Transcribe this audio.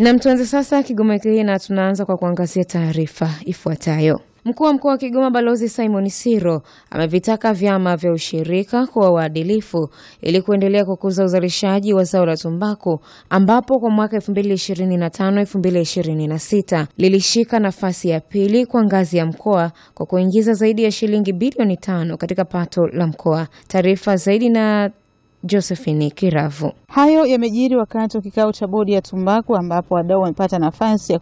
Na mtuanze sasa Kigoma wiki hii na tunaanza kwa kuangazia taarifa ifuatayo. Mkuu wa mkoa wa Kigoma Balozi Simon Siro amevitaka vyama vya ushirika kuwa waadilifu ili kuendelea kukuza uzalishaji wa zao la tumbaku ambapo kwa mwaka 2025-2026 lilishika nafasi ya pili kwa ngazi ya mkoa kwa kuingiza zaidi ya shilingi bilioni tano katika pato la mkoa. Taarifa zaidi na Josephine Kiravu. Hayo yamejiri wakati wa kikao cha bodi ya tumbaku ambapo wadau wamepata nafasi ya